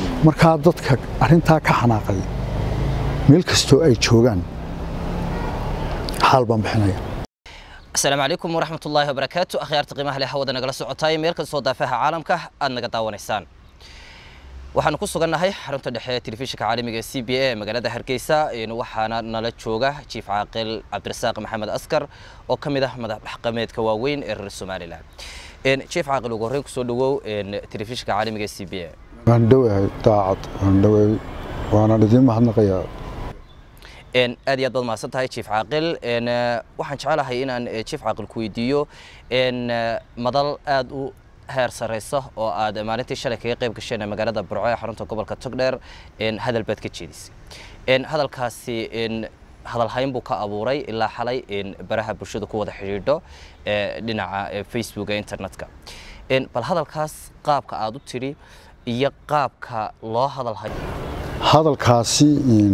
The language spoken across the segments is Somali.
markaa dadka arrintaa ka xanaaqay meel kastoo ay joogaan xaal baan bixinaya asalaamu calaykum waraxmat ullaahi wabarakaatu akhyaarta qiimaha leh hawada nagala socotaay meel kastoo daafaha caalamka aad naga daawanaysaan waxaanu ku sugannahay xarunta dhexe ee telefishinka caalamiga ee c b a ee magaalada hargeysa waxaana nala jooga jiif caaqil cabdirasaaq maxamed askar oo ka mid ah madax dhaqameedka waaweyn ee reer somalilan jiif caaqil ugu horreyn kusoo dhawow telefishinka caalamiga ee c b a waan dhowahay daacad waan dhowahay waanaan idiin mahadnaqayaa aad iyo aad baad mahadsan tahay jiif caaqil waxaan jecelahay inaan jiif caaqil ku weydiiyo madal aad u heer sareysa oo aad maalintii shalay kaga qayb gasheen magaalada burco ee xarunta gobolka togdheer hadal baad ka jeedisay hadalkaasi hadalhayn buu ka abuuray ilaa xalay baraha bulshada ku wada xidhiidho dhinaca facebook ee internetka bal hadalkaas qaabka aad u tidhi iyo qaabka loo hadalhayo hadalkaasi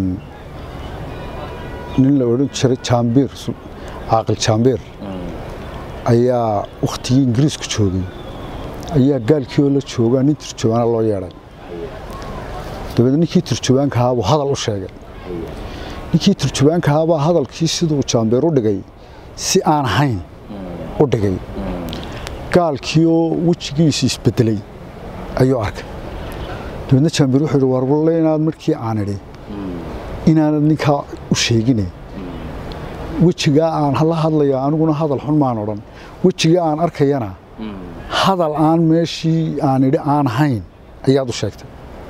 nin la odhan jiray jaambiir caaqil jaambiir ayaa wakhtigii ingiriisku joogay ayaa gaalkii oo la joogaa nin turjubaana loo yeedhay dabeedna ninkii turjubaankahaabuu hadal u sheegay ninkii turjubaankahaabaa hadalkii siduu jaambiir u dhigay si aan ahayn u dhigay gaalkii oo wejigiisu isbedelay ayuu arkay dabeedna jaambiir wuxuu yidhi warwalle inaad markii aan idhi inaanad ninkaa u sheegine wejigaa aan la hadlaya aniguna hadal xun maan odhan wejigaa aan arkayana hadal aan meeshii aan idhi aan ahayn ayaad u sheegtay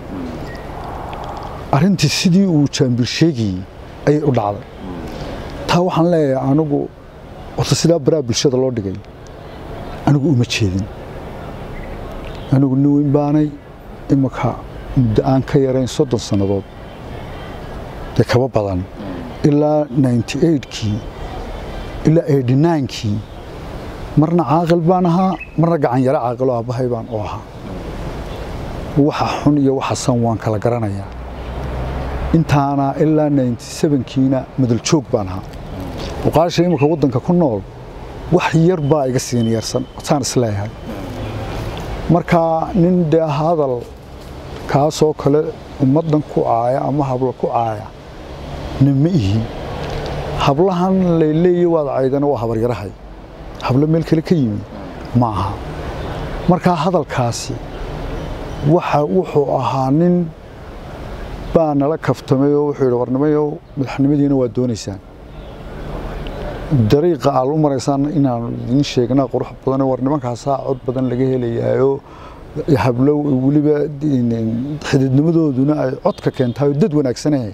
arrintii sidii uu jaambir sheegayey ayay u dhacday taa waxaan leeyahay anigu horta sidaa baraha bulshada loo dhigay anigu uma jeedin anigu nin weyn baanay imaka muddo aan ka yarayn soddon sannadood dee kaba badan ilaa ninety eigtkii ilaa eighty ninekii marna caaqil baan ahaa marna gacan yaro caaqiloo aabbahay baan u ahaa waxa xun iyo waxa san waan kala garanayaa intaana ilaa ninety sevenkiina madaljoog baan ahaa oqaasha imika waddanka ku nool wax yar baa iga siiniyarsan saan isleeyahay markaa nin dee hadal kaasoo kale ummaddan ku caaya ama hablo ku caaya na ma ihi hablahan layleeya waad caydana waa habaryarahay hablo meel kale ka yimi ma aha markaa hadalkaasi waxa wuxuu ahaa nin baa nala kaftamay oo wuxuu yidhi warnimayow madaxnimadiina waa doonaysaan dariiqa aad u maraysaan inaan idiin sheegnaa qurux badan war nimankaasaa cod badan laga helayaayo hablo weliba xididnimadooduna ay codka keentahay dad wanaagsanahe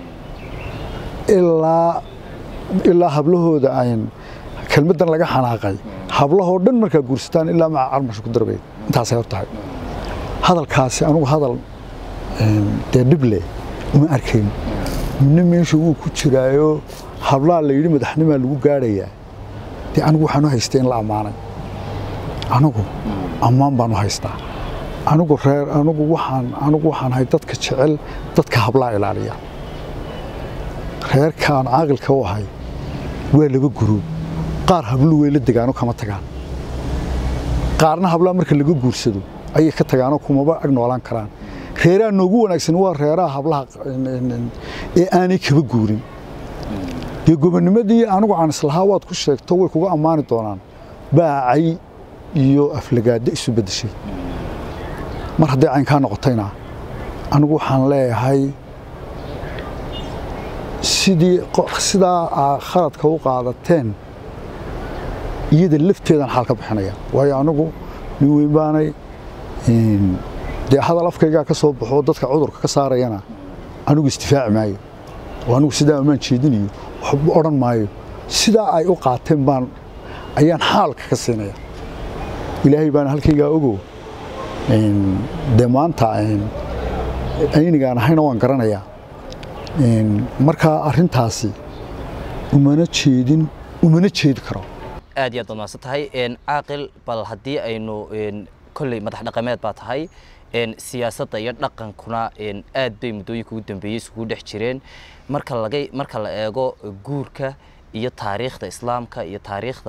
ilaa ilaa hablahooda ayn kelmaddan laga xanaaqay hablahoo dhan markaa guursataan ilaa maca carmasha ku darbeed intaasay hor tahay hadalkaasi anugu hadal dee dhib leh uma arkayn midna meesha wuu ku jiraayo hablaha la yidhi madaxnimaa lagu gaadhayaa dee anigu waxaan u haystay in la ammaanay anigu ammaan baan u haystaa anigu reer anigu waxaan anigu waxaan ahay dadka jecel dadka hablaha ilaaliya reerkaan caaqilka u ahay waa laba guruub qaar hablu way la degaano kama tagaan qaarna hablaha marka laga guursado ayay ka tagaanoo kumaba ag noolaan karaan reeraha noogu wanaagsan waa reeraha hablaha ee aanay kaba guurin dee gobonnimadii anigu aan islahaa waad ku sheegto way kuga ammaani doonaan baacay iyo aflagaado isu beddeshay mar hadday caynkaa noqotayna anigu waxaan leeyahay sidii sidaa aa khaladka u qaadateen iyada lafteedaan xaal ka bixinaya waayo anigu nin weyn baanay dee hadal afkaygaa ka soo baxoo dadka cudurka ka saarayana anigu isdifaaci maayo oo anigu sidaa amaan jeedinayo waxba odhan maayo sidaa ay u qaateen baan ayaan xaalka ka siinaya ilaahay baana halkaygaa ogo dee maanta aynigaan ahayna waan garanayaa markaa arrintaasi umana jeedin umana jeedi karo aad iyo aad baad mahadsan tahay caaqil bal haddii aynu kolley madax dhaqameed baa tahay siyaasadda iyo dhaqankuna aad bay muddooyinka ugu dambeeyey isugu dhex jireen marka laga marka la eego guurka iyo taariikhda islaamka iyo taariikhda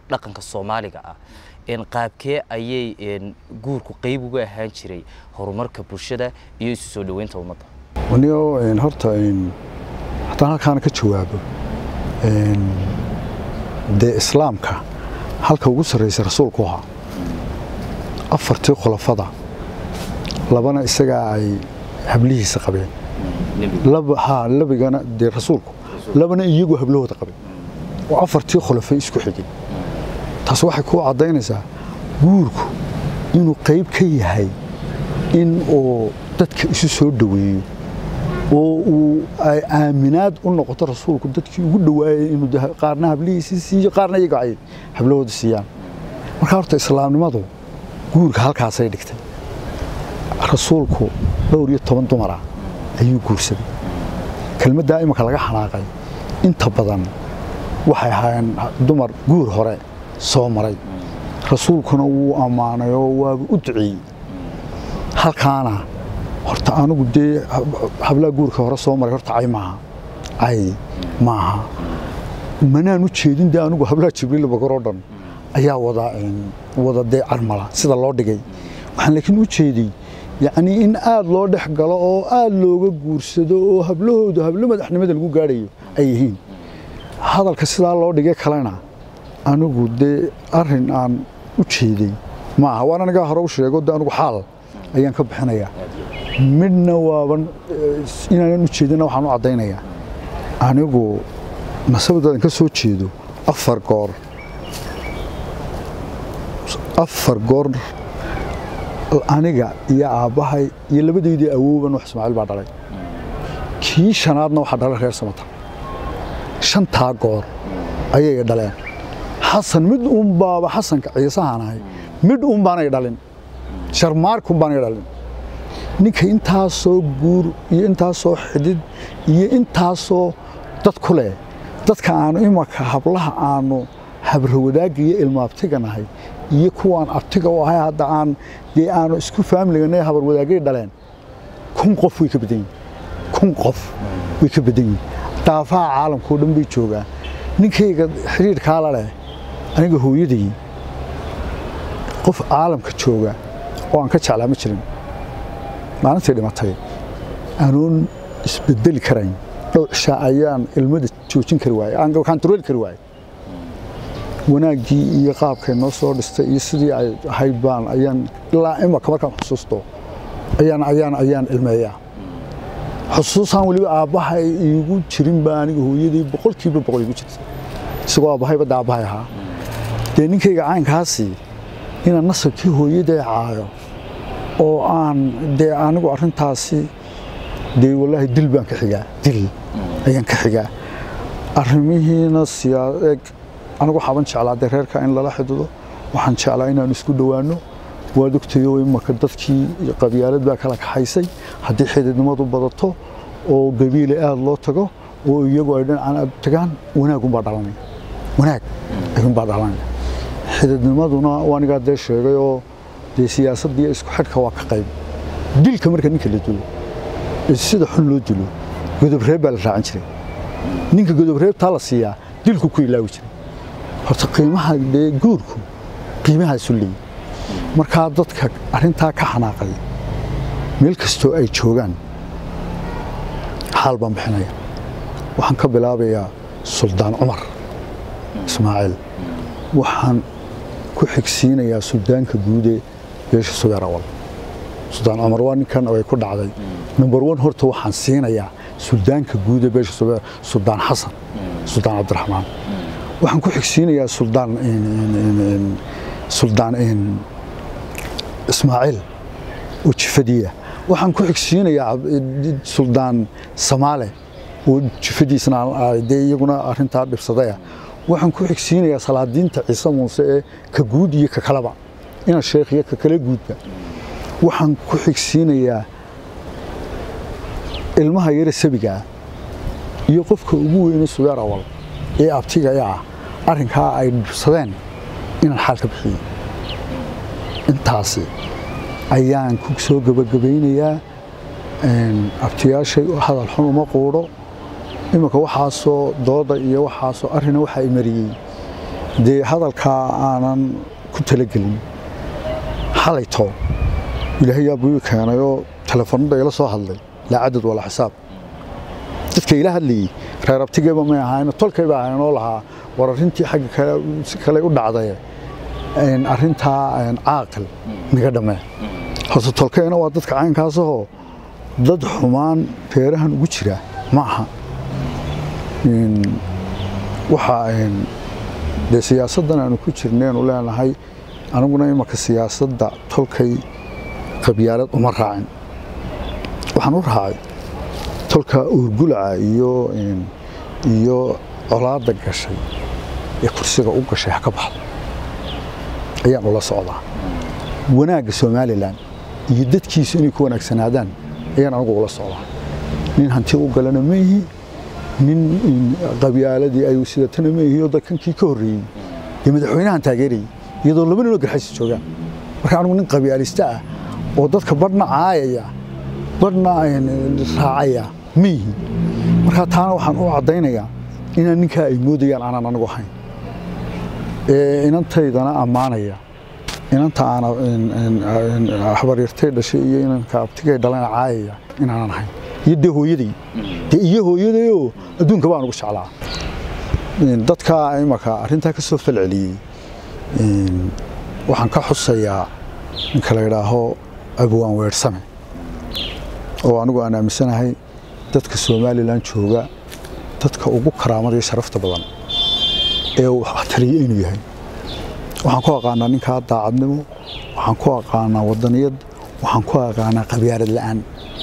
dhaqanka soomaaliga ah een qaabkee ayay een guurku qayb uga ahaan jiray horumarka bulshada iyo isu soo dhoweynta ummadda waniyo een, horta een, haddaan halkaana ka jawaabo een, dee islaamka halka ugu sarreysa rasuulku ahaa afartii khulafada labana isagaa ay hablihiisa qabeen laba haa labigana dee rasuulku labana iyagu hablahooda qabeen oo afartii khulafay isku xigay taas waxay ku caddaynaysaa guurku inuu qayb ka yahay in uu dadka isu soo dhoweeyo oo uu ay aaminaad u noqoto rasuulku dadkii ugu dhowaayay inuu de- qaarna hablihiisii siiyo qaarna iyaga ay hablahooda siiyaan marka horta islaamnimadu guurka halkaasay dhigtay rasuulku dhowr iyo toban dumara ayuu guursaday kelmaddaa imika laga xanaaqay inta badan waxay ahaayeen dumar guur hore soo maray rasuulkuna wuu ammaanay oo waaba u duceeyey halkaana horta anigu dee hablaha guurka hore soo maray horta cay maaha cay maaha manaan u jeedin dee anigu hablaha jibriil bakar oo dhan ayaa wada een, wada dee carmala sida loo dhigay waxaan laakiin u jeeday yacni in aad loo dhex galo oo aad looga guursado oo hablahooda hablo madaxnimada lagu gaadhayo ay yihiin hadalka sidaa loo dhigay kalena anigu dee arrin aan u jeeday maaha waan anigaa hore u sheego de anigu xaal ayaan ka bixinayaa midna waaban eh, inaanan u jeedina waxaan u caddaynayaa anigu nasabadaadan ka soo jeedo afar goor afar goor aniga iyo aabbahay iyo labadeydii awooban wax ismaaciil baa dhalay kii shanaadna waxaa dhalay reer samata shantaa goor ayay dhaleen xasan mid uun baaba xasanka ciisahaan ahay mid uun baanay dhalin sharmaarkun baanay dhalin ninka intaasoo guur iyo intaasoo xidid iyo intaasoo dad ku leh dadka aanu imaka hablaha aanu habrawadaagga iyo ilmaabtiga nahay iyo kuwaan abtiga u ahay hadda aan dee aanu isku faamligana habar wadaagay dhaleen kun qof way ka badan yihin kun qof way ka badan yihin daafaha caalamkao dhan bay joogaan ninkayga xidhiidhkaa la leh aniga hooyaday qof caalamka jooga oo aan ka jeclaa ma jirin maalintii dhimatay anuun isbedeli karayn dhowr cishaa ayaan ilmada joojin kari waayey aan kantarooli kari waayey wanaaggii iyo qaabkay noo soo dhistay iyo sidii ay ahayd baan ayaan ilaa imaka markaan xusuusto ayaan ayaan ayaan ilmeeyaa xusuusaan weliba aabbahay iigu jirin baa aniga hooyadii boqolkiiba boqol iigu jirtay isagoo aabbahayba da aabbahay ahaa dee ninkayga caynkaasi inaan nasabkii hooyaday caayo oo aan dee anigu arrintaasi dee wallaahi dil baan ka xigaa dil ayaan ka xigaa arrimihiina siyaa anigu waxaaban jeclaa dee reerka in lala xidido waxaan jeclaa inaan isku dhowaanno waad ogtayo imaka dadkii qabyaalad baa kala kaxaysay haddii xididnimadu badato oo gabiile aad loo tago oo iyagu ay dhinacaan aad tagaan wanaagunbaa dhalanaya wanaag ayuunbaa dhalanaya xididnimaduna anigaa dee sheegay oo dee siyaasadda iyo isku xidhka waa ka qayb dilka marka ninka la dilo ee sida xun loo dilo godobreeb baa la raacin jiray ninka godobreebtaa la siiyaa dilku ku ilaawi jiray horta qiimaha dee guurku qiimahaasu leeyi markaa dadka arrintaa ka xanaaqay meel kastoo ay joogaan xaal baan bixinaya waxaan ka bilaabayaa suldaan cumar ismaaciil waxaan ku xigsiinayaa suldaanka guude beesha subeer awal suldaan cumar waa ninkan ay ku dhacday number one horta waxaan siinayaa suldaanka guude beesha subeer suldaan xasan suldaan cabdiraxmaan waxaan ku xigsiinayaa suldaan suldaan ismaaciil oo jifadiya waxaan ku xigsiinayaa suldaan samaale oo jifadiisna dee iyaguna arrintaa dhibsadaya waxaan ku xigsiinayaa salaadiinta ciise muuse ee ka guud iyo ka kaleba ina sheekh iyo ka kale guudba waxaan ku xigsiinayaa ilmaha yare sabigaa iyo qofka ugu weyne subeer awal ee abtiga ee ah arrinkaa ay dhibsadeen inaan xaal ka bixiyo intaasi ayaan ku soo gebagabaynayaa abtiyaashay hadal xun uma quudho iminka waxaasoo dooda iyo waxaasoo arrina waxaa i mariyey dee hadalkaa aanan ku talagelin xalayto ilaahay yaa buu ii keenayoo telefoonada ila soo hadlay laa cadad walaa xisaab dadka ila hadlayey reer abtigeeba may ahayn tolkayba ahayn oo lahaa war arrintii xagga kale si kale u dhacday een, arrintaa een, caaqil naga dhammee horta tolkayna waa dadka caynkaasahoo dad xumaan reerahan ugu jira ma aha Een, waxaa een, dee siyaasaddan aanu ku jirneenu leenahay aniguna imaka siyaasadda tolkay qabyaalad uma raacin waxaan u raacay tolka uurgulaca iyo een, iyo colaadda gashay ee kursiga u gashay ha ka baxdo ayaan ula socdaa wanaagga somalilan iyo dadkiisu inay ku wanaagsanaadaan ayaan anigu ula socdaa nin hanti u galana ma ihi nin in qabyaaladii ay sidatana ma ihi oo dadkankii ka horreeyey dee madaxweynahan taageerayay iyadoo laba ninoo garxaysi joogaan marka anigu nin qabyaalista ah oo dadka badhna caayaya badhna een, raacaya ma ihi marka taana waxaan u caddaynayaa inaan ninkaa ay moodayaan aanan anigu ahayn ee inantaydana ammaanaya inanta aana een- een- een habaryartay dhashay iyo inanka abtigay dhalana caayaya inaanan ahayn iyo dee hooyaday dee iyo hooyadayoo adduunka baan ugu jeclaa Een, dadka imaka arrintaa ka soo falceliyey een, waxaan ka xusayaa ninka la yidhaaho abwaan weersame oo anigu aan aaminsanahay dadka somalilan jooga dadka ugu karaamada iyo sharafta badan ee uu taliye inuu yahay waxaan ku aqaanaa ninkaa daacadnimo waxaan ku aqaanaa wadaniyad waxaan ku aqaanaa qabyaalad la'aan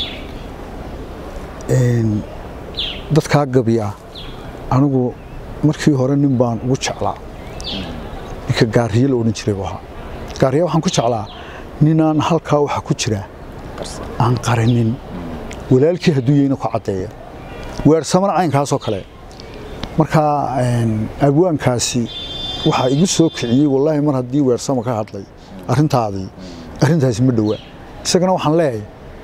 Een, dadkaa gabiya anigu markii hore nin baan ugu jeclaa ninka gaariye la odhan jiray buu ahaa gaariye waxaan ku jeclaa ninaan halkaa waxa ku jira aan qarinin walaalkii hadduu yahayna ku caddeeya weersamana caynkaasoo kale marka een, abwaankaasi waxaa igu soo kiciyey wallaahi mar haddii weersamo ka hadlay arrintaadii arrintaasi ma dhowa isagana waxaan leeyahay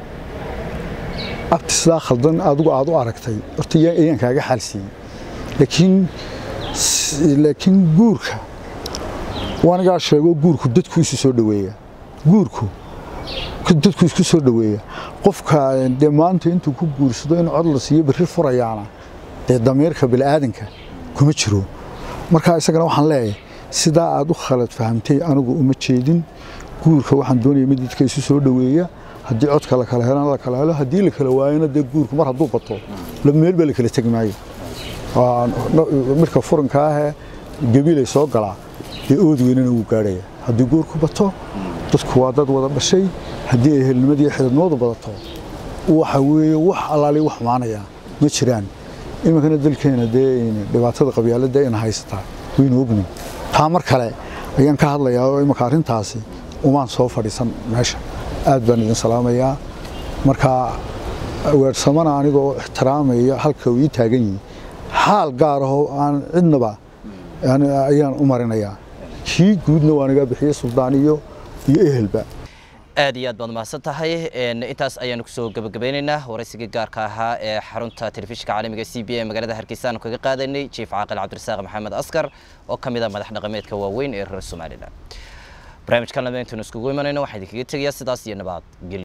abti sidaa khaldan adigu aad u aragtay horta yaa- ayaan kaaga xaalsiiyey laakiin s- laakiin guurka waanigaa sheego guurku dadku isu soo dhoweeya guurku ku- dadku isku soo dhoweeya qofka dee maanta intuu ku guursado in cod la siiyo berri furayaana dee damiirka bilaadanka kuma jiro marka isagana waxaan leeyahay sidaa aad u khalad fahamtay anigu uma jeedin guurka waxaan doonaya mid dadka isu soo dhoweeya haddii codka la kala helana la kala helo haddii la kala waayana dee guurku mar hadduu bato la meel baa la kala tegi maayo Waa no- midka furanka ahee gabiilay soo galaa dee ood weynana wuu gaadhaya haddii guurku bato dadku waa dad wada dhashay haddii ay helnimadii xididnimadu badato waxa weeye wax allaali wax maanaya ma jiraan iminkana dalkeena dee dhibaatada qabyaaladda ina haysataa waynu ogni taa mar kale ayaan ka hadlayaa oo iminka arrintaasi umaan soo fadhiisan meesha aad baan idin salaamayaa marka weersamana anigoo ixtiraamaya halka uu ii taagan yihi xaal gaar ahoo aan cidnaba yani ayaan u marinayaa kii guudna waa naga bixiyey suldaan iyo iyo ehelba aad iyo aad baad mahadsan tahay Een, intaas ayaanu kusoo gabagabeynaynaa waraysigii gaarka ahaa ee xarunta telefishinka caalamiga c b a magaalada hargeysa aanu kaga qaadanay jiif caaqil cabdirasaaq maxamed askar oo ka mid ah madax dhaqameedka waaweyn ee reer somalilan barnaamijkan lama intaanu iskugu imanayno waxaan idinkaga tegayaa sidaas iyo nabad gelyo